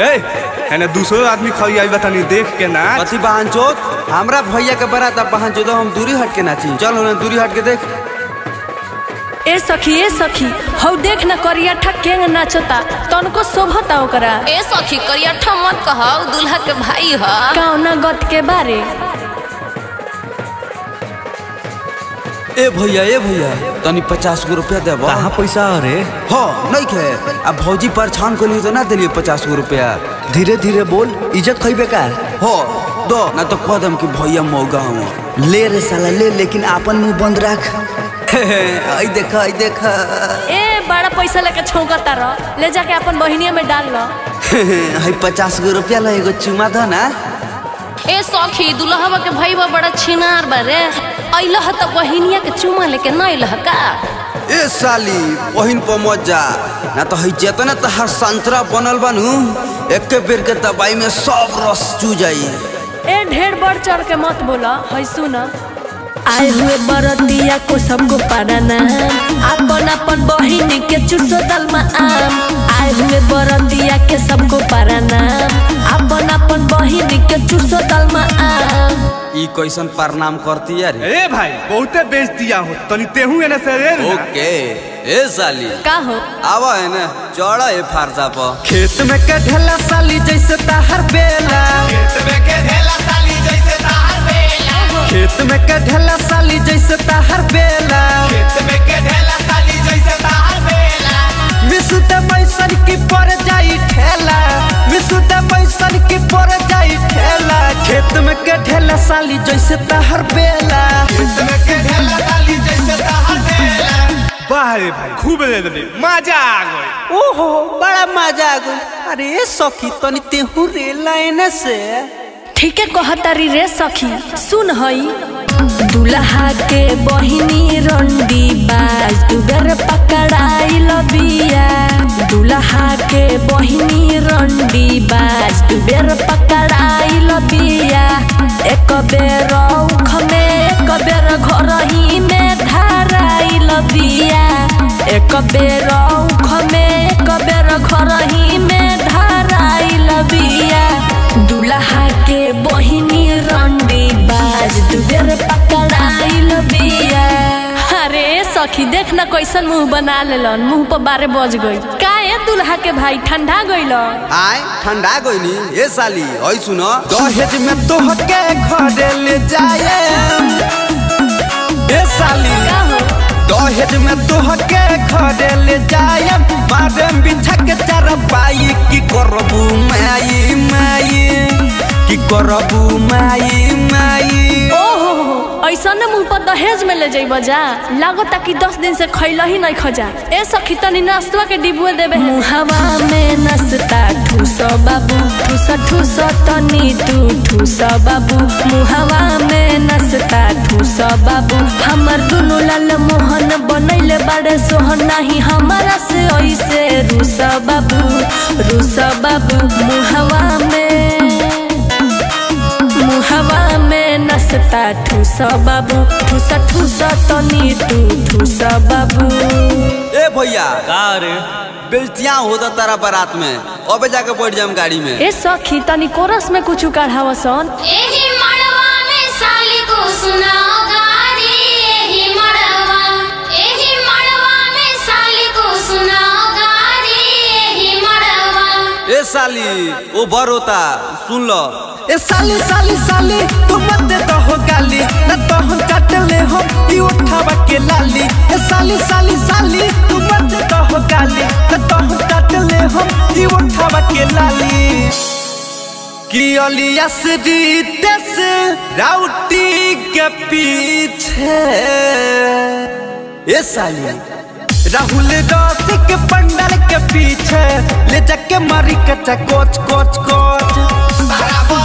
ए एने दूसरो आदमी खड़ी आई बतानी देख के ना कथी बहन चोत हमरा भैया के बरात अब बहन चोद हम दूरी हट के नाची चल उन्हें दूरी हट के देख ए सखी ए सखी हौ देख न करिया ठा केंग नाचता तनको शोभता ओकरा ए सखी करियठा मत कह दूल्हा के भाई ह कौना गत के बारे ए भैया ए भैया तनी पचास गो रुपया देबो कहाँ पैसा रे हो नहीं खे अब भौजी पर छान को लिए तो ना दिलिए पचास गो रुपया धीरे धीरे बोल इज्जत खइबे का हो दो ना तो कह दम कि भैया मौगा हूँ ले रे साला ले लेकिन आपन मुंह बंद रख आई देखा आई देखा ए बड़ा पैसा लेके छौकता रह ले जाके अपन बहिनिया में डाल लो हाई पचास गो रुपया ला एगो चुमा दो ना ए सखी दूल्हा के भाई बा बड़ा छिनार बा रे अइलह त बहिनिया के चुमा लेके न अइलह का ए साली बहिन पर मत जा ना तो हई जेतना तहार संतरा बनल बनू एक बेर के दवाई में सब रस चू जाई ए ढेर बढ़ चढ़ के मत बोला है सुन आए हुए बरतिया को सबको पाराना अपन अपन बहिनी के चुसो दलमा आम आए हुए बरतिया के सबको पाराना अपन अपन बहिनी के चुसो दलमा आम ई कैसन प्रणाम करती यार ए भाई बहुते बेच दिया हो तनी तेहू एने से रे ना। ओके ए साली का हो आवा है ना चौड़ा है फारसा पर खेत में के ढेला साली जैसे ताहर बेला खेत में के ढेला साली जैसे ताहर बेला मिसुते पैसन की पर जाई ठेला मिसुते पैसन की पर जाई ठेला खेत में के ढेला साली जैसे ताहर बेला वाह रे भाई खूब ले दे मजा आ गई ओहो बड़ा मजा आ गई अरे सखी तनी तेहू रे लाइन से ठीके कहतारी रे सखी सुन हई दुल्हा के बहिनी रंडी बाज दुबर पकड़ाई लबिया दुल्हा के बहिनी रंडी बाज दुबर पकड़ाई लबिया एक बेर उख में एक बेर घर ही में धाराई लबिया एक बेर उख में एक बेर घर ही में धाराई लबिया दुल्हा के बहिनी रंडी बाज दुबेर पकड़ाइल बिया अरे सखी देख ना कैसन मुंह बना लेलन मुंह पर बारे बज गई का ए दुल्हा के भाई ठंडा गइल आय ठंडा गईनी ए साली ओई सुनो दहेज में तोहके घरे ले जाए ए साली का हो दहेज में तोहके घरे ले जाए मारे बिछा के चरपाई की करबू माई माई की करबू माई माई ओहो ऐसा न मुंह पर दहेज में ले जाइब जा लागता कि दस दिन से खैला ही नहीं खजा ए सखी तनी नाश्ता के डिबुए देबे मुहवा में नसता ठूस बाबू ठूस ठूस तनी तू ठूस बाबू मुहवा में नसता ठूस बाबू हमर दुनु लाल मोहन बनैले बड़े सोहन नाही हमारा से ऐसे रूस बाबू रूस बाबू मुहवा में मुहवा में नसता ठूस बाबू ठूस ठूस तनी तू ठूस बाबू ए भैया का रे बेइज्जतियां होता तारा बारात में अबे जाके बैठ जाम गाड़ी में ए सखी तनी कोरस में कुछ काढ़ावसन एही मड़वा में साली को सुनाओ गारी एही मड़वा एही मड़वा में साली को सुनाओ गारी एही मड़वा ए साली ओ बर होता सुन लो ए साली साली साली तू मत दे हो गाली न तो हम काट ले हो ई उठावा के लाली ए साली साली साली तू मत दे हो गाली न तो हम काट ले हो ई उठावा के लाली कि अलियास जीतेस राउटी के पीछे ए साली राहुल रसिक पंडल के पीछे ले जाके मारी कचा कोच कोच कोच